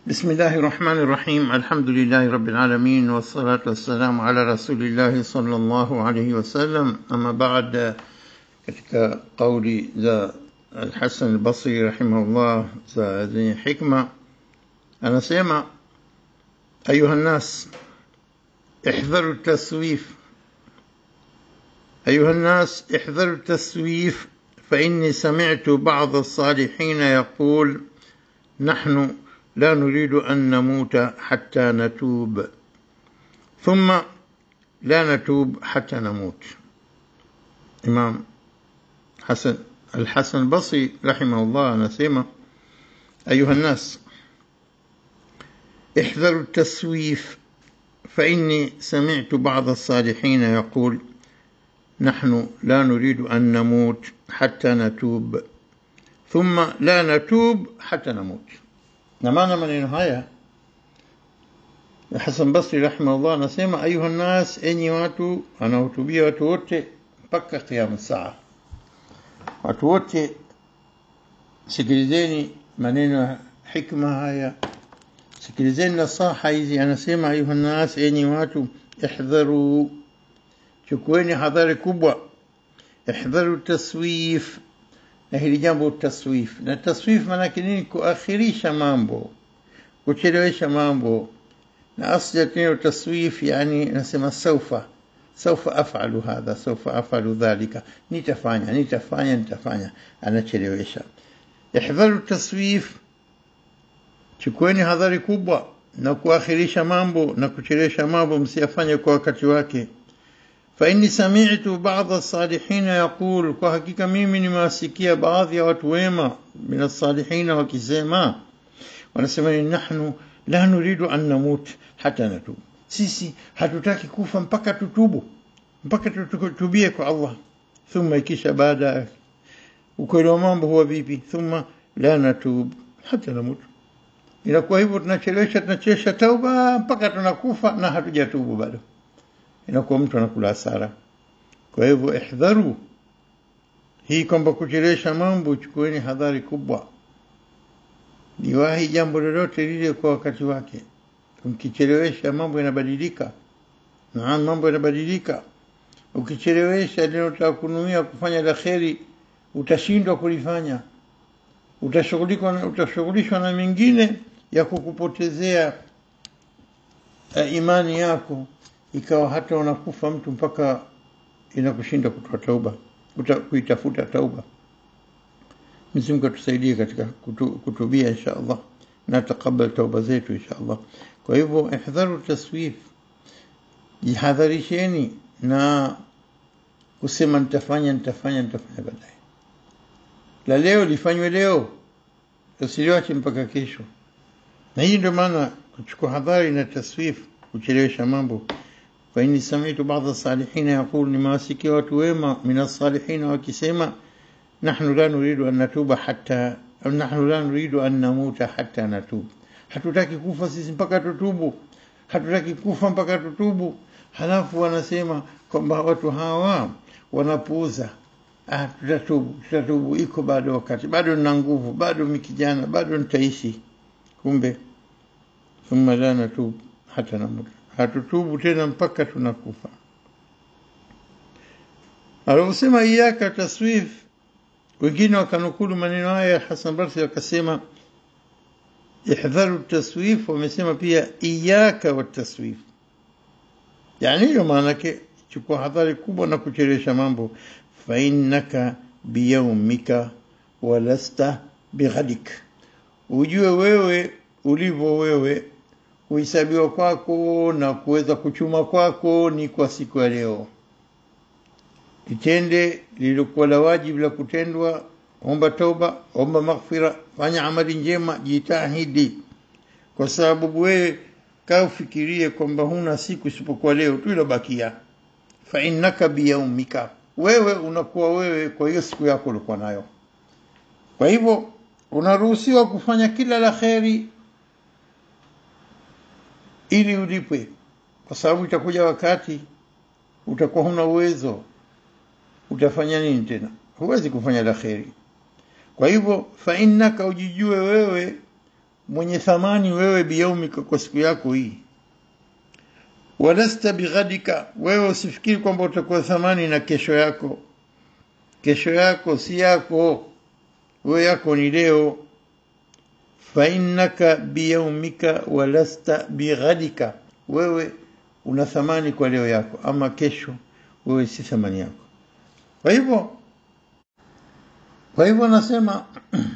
بسم الله الرحمن الرحيم الحمد لله رب العالمين والصلاة والسلام على رسول الله صلى الله عليه wasallam ama baada katika kauli za Al-Hasan al-Basri rahimahullah za zenye hikma anasema ayuha nnas احذروا التسويف أيها الناس احذروا التسويف فإني سمعت بعض الصالحين يقول نحن لا نريد أن نموت حتى نتوب ثم لا نتوب حتى نموت إمام حسن الحسن البصري رحمه الله نسيمة أيها الناس احذروا التسويف فإني سمعت بعض الصالحين يقول نحن لا نريد أن نموت حتى نتوب ثم لا نتوب حتى نموت na maana maneno haya Hasan Basri rahimahullah anasema ayuha nas, enyi watu, anahutubia watu wote mpaka kiamu saa. Watu wote sikilizeni maneno ya hikma haya, sikilizeni nasaha hizi. Anasema ayuha nas, enyi watu, ihdharu, chukueni hadhari kubwa, ihdharu taswif na hili jambo taswif. Na taswif maanake nini? Kuakhirisha mambo, kuchelewesha mambo. Na asli ya neno taswif, yani nasema saufa saufa afalu hadha, saufa afalu dhalika, nitafanya nitafanya nitafanya, anachelewesha. Ihdharu taswif, chukueni hadhari kubwa na kuakhirisha mambo na kuchelewesha mambo, msiyafanye kwa wakati wake. فإني سمعت بعض الصالحين يقول kwa hakika mimi nimewasikia baadhi ya watu wema min الصالحين wakisema wanasema ni nahnu la nuridu an namut hata natub sisi hatutaki kufa mpaka tutubu mpaka tutubie kwa Allah thumma ikisha baada ukweli wa mambo huwa vipi thumma la natub hata namut inakuwa hivyo tunachelewesha tunachelewesha tauba mpaka tunakufa na hatujatubu bado inakuwa mtu anakula hasara. Kwa hivyo ihdharu hii kwamba kuchelewesha mambo, chukueni hadhari kubwa, liwahi jambo lolote lile kwa wakati wake. Ukichelewesha mambo yanabadilika, naam, mambo yanabadilika. Ukichelewesha linalotaka kunuia kufanya la kheri, utashindwa kulifanya, utashughulishwa utashughulishwa na mengine ya kukupotezea uh, imani yako ikawa hata unakufa mtu mpaka inakushinda kutoa tauba kuitafuta tauba Mwenyezi Mungu atusaidie katika kutu, kutubia insha Allah na takabal tauba zetu insha Allah kwa hivyo ihdharu taswif jihadharisheni na kusema nitafanya nitafanya nitafanya baadaye la leo lifanywe leo usiliwache mpaka kesho na hii ndio maana kuchukua hadhari na taswif kuchelewesha mambo فإني سمعت بعض الصالحين يقول نماسك وتويما من الصالحين وكسيما نحن لا نريد أن نتوب حتى نحن لا نريد أن نموت حتى نتوب hatutaki kufa sisi mpaka tutubu hatutaki kufa mpaka tutubu halafu wanasema kwamba watu hawa wanapuuza ah, tutatubu tutatubu iko bado wakati bado nina nguvu bado mikijana bado nitaishi kumbe thumma la natub hata namutu hatutubu tena mpaka tunakufa. Aliposema iyaka taswif, wengine wakanukulu maneno haya Hasan Basri wakasema ihdharu taswif, wamesema pia iyaka wa taswif, yani hiyo maanake chukua hadhari kubwa na kuchelewesha mambo. Fainnaka biyaumika walasta bighadik, ujue wewe ulivyo wewe kuhesabiwa kwako na kuweza kuchuma kwako ni kwa siku ya leo. Itende lililokuwa la wajibu la kutendwa, omba toba, omba maghfira, fanya amali njema, jitahidi, kwa sababu wewe kaa ufikirie kwamba huna siku isipokuwa leo tu ilobakia. Fa innaka biyaumika, wewe unakuwa wewe kwa hiyo siku yako ulikuwa nayo. Kwa hivyo unaruhusiwa kufanya kila la kheri ili ulipwe, kwa sababu itakuja wakati utakuwa huna uwezo, utafanya nini tena? Huwezi kufanya la kheri. Kwa hivyo, fa innaka, ujijue wewe mwenye thamani wewe biyaumika kwa siku yako hii walasta bighadika wewe usifikiri kwamba utakuwa thamani na kesho yako kesho yako si yako wewe yako ni leo fainnaka biyaumika walasta bighadika wewe una thamani kwa leo yako ama kesho wewe si thamani yako kwa hivyo kwa hivyo nasema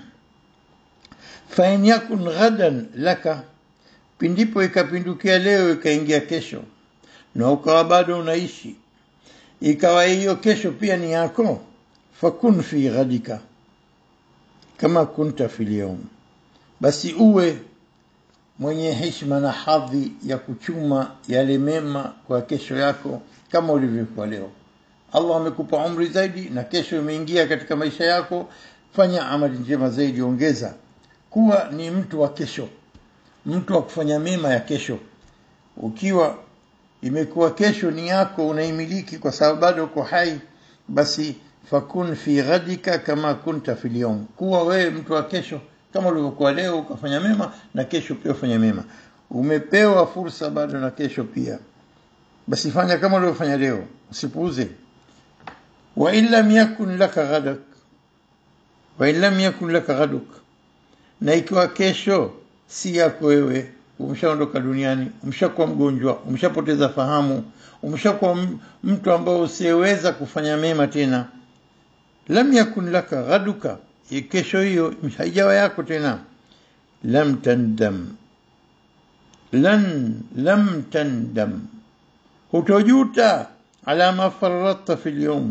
fain yakun ghadan laka pindipo ikapindukia leo ikaingia kesho na ukawa bado unaishi ikawa hiyo kesho pia ni yako fakun fi ghadika kama kunta fil yawm basi uwe mwenye heshima na hadhi ya kuchuma yale mema kwa kesho yako kama ulivyokuwa leo Allah amekupa umri zaidi na kesho imeingia katika maisha yako fanya amali njema zaidi ongeza kuwa ni mtu wa kesho mtu wa kufanya mema ya kesho ukiwa imekuwa kesho ni yako unaimiliki kwa sababu bado uko hai basi fakun fi ghadika kama kunta fil yawm kuwa wewe mtu wa kesho kama ulivyokuwa leo ukafanya mema na kesho pia ufanya mema umepewa fursa bado na kesho pia basi fanya kama ulivyofanya leo usipuuze wa in lam yakun laka ghadak wa in lam yakun laka ghaduk na ikiwa kesho si yako wewe umeshaondoka duniani umeshakuwa mgonjwa umeshapoteza fahamu umeshakuwa mtu ambao usiyeweza kufanya mema tena lam yakun laka ghaduka kesho hiyo haijawa yako tena lam tandam lan lam tandam hutojuta ala ma farratta fil yawm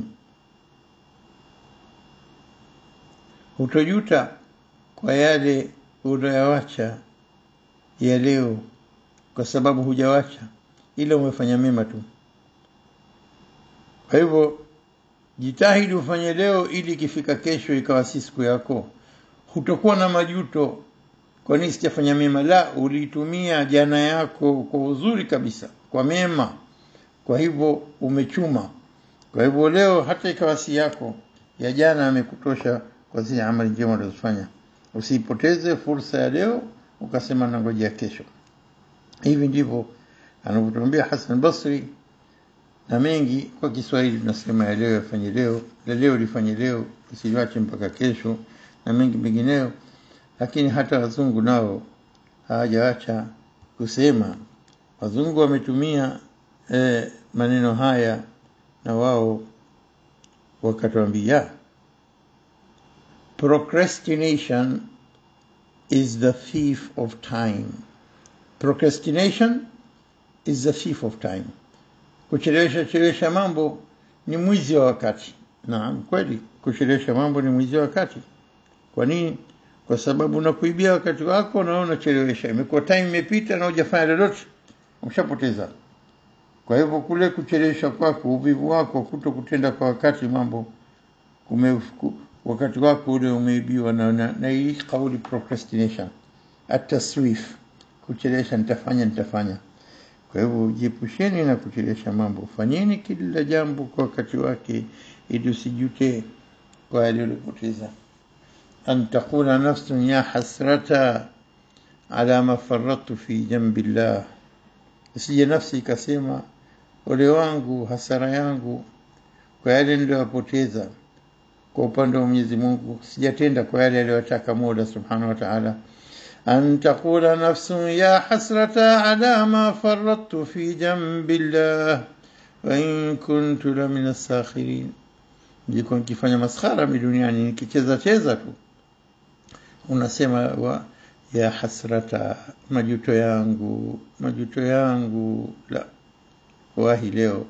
hutojuta kwa yale unayoacha ya leo kwa sababu hujawacha ila umefanya mema tu kwa hivyo jitahidi ufanye leo ili ikifika kesho ikawa si siku yako hutokuwa na majuto kwa nini sijafanya mema la ulitumia jana yako kwa uzuri kabisa kwa mema kwa hivyo umechuma kwa hivyo leo hata ikawa si yako ya jana amekutosha kwa zile amali njema ulizofanya usipoteze fursa ya leo ukasema nangojea kesho hivi ndivyo anavyotuambia Hassan Basri na mengi kwa Kiswahili tunasema ya leo yafanye leo la leo lifanye leo usiliache mpaka kesho na mengi mengineyo lakini hata wazungu nao hawajaacha kusema wazungu wametumia eh, maneno haya na wao wakatuambia procrastination is the thief of time procrastination is the thief of time kuchelewesha chelewesha mambo ni mwizi wa wakati naam kweli kuchelewesha mambo ni mwizi wa wakati kwa nini kwa sababu unakuibia wakati wako na unachelewesha imekuwa time imepita na hujafanya lolote umeshapoteza kwa hivyo kule kuchelewesha kwako uvivu wako kuto kutenda kwa wakati mambo kume, wakati wako ule umeibiwa na, na, na hii kauli procrastination ataswif kuchelewesha nitafanya nitafanya kwa hivyo jiepusheni na kuchelewesha mambo fanyeni kila jambo kwa wakati wake ili usijute kwa yaliyopoteza an taqula nafsun ya hasrata ala ma faradtu fi jambi llah isije nafsi ikasema ole wangu hasara yangu kwa yale niliyopoteza kwa upande wa Mwenyezi Mungu sijatenda kwa yale aliyotaka Mola Subhanahu wa Ta'ala an taqula nafsun ya hasrata ala ma faradtu fi jambi llah wa in kuntu la min as-sakhirin ndiko nikifanya maskhara mi duniani nikicheza cheza tu unasema wa ya hasrata majuto yangu majuto yangu la wahi leo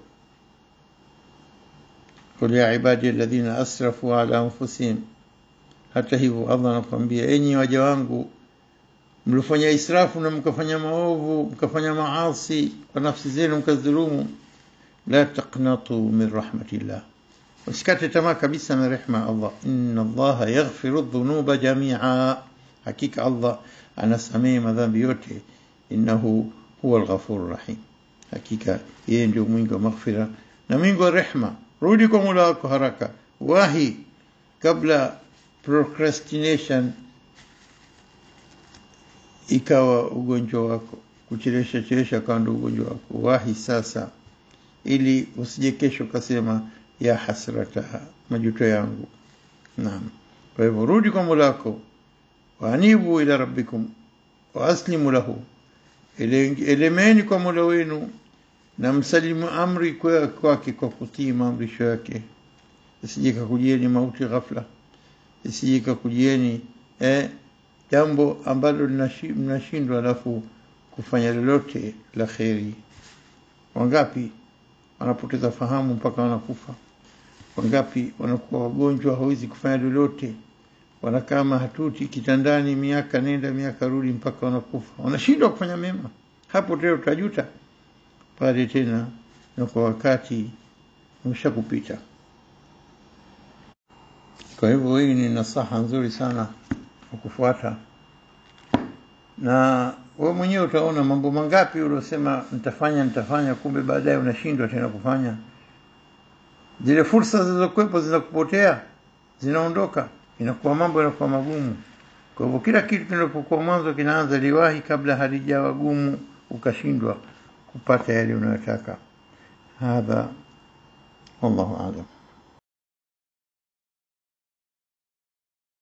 قل يا عبادي الذين أسرفوا على أنفسهم hata hivyo Allah anakuambia enyi waja wangu mlifanya israfu na mkafanya maovu mkafanya maasi kwa nafsi zenu mkadhulumu la taqnatu min rahmatillah usikate tamaa kabisa na rehma Allah inna Allah yaghfiru dhunuba jami'a hakika Allah anasamehe madhambi yote innahu huwa al-ghafur rahim hakika yeye ndio mwingi wa maghfira na mwingi wa rehma rudi kwa Mola wako haraka wahi kabla procrastination ikawa ugonjwa wako kuchelesha chelesha kawa ndo ugonjwa wako wahi sasa ili usije kesho ukasema ya hasrataha majuto yangu naam kwa hivyo rudi kwa mola wako waanibu ila rabbikum waaslimu lahu elemeni kwa mola wenu na msalimu amri kwake kwa kutii maamrisho yake isije kakujieni mauti ghafla isije kakujieni eh, jambo ambalo mnashindwa alafu kufanya lolote la kheri wangapi wanapoteza fahamu mpaka wanakufa wangapi wanakuwa wagonjwa hawezi kufanya lolote wanakaa mahatuti kitandani miaka nenda miaka rudi mpaka wanakufa wanashindwa kufanya mema hapo tena utajuta pale tena na kwa wakati umeshakupita kwa hivyo hii ni nasaha nzuri sana kwa kufuata na wewe mwenyewe utaona mambo mangapi uliosema nitafanya nitafanya kumbe baadaye unashindwa tena kufanya zile fursa zilizokuwepo zinakupotea zinaondoka inakuwa mambo yanakuwa magumu kwa hivyo kila kitu kinapokuwa mwanzo kinaanza liwahi kabla halijawa gumu ukashindwa kupata yale unayotaka hadha wallahu a'lam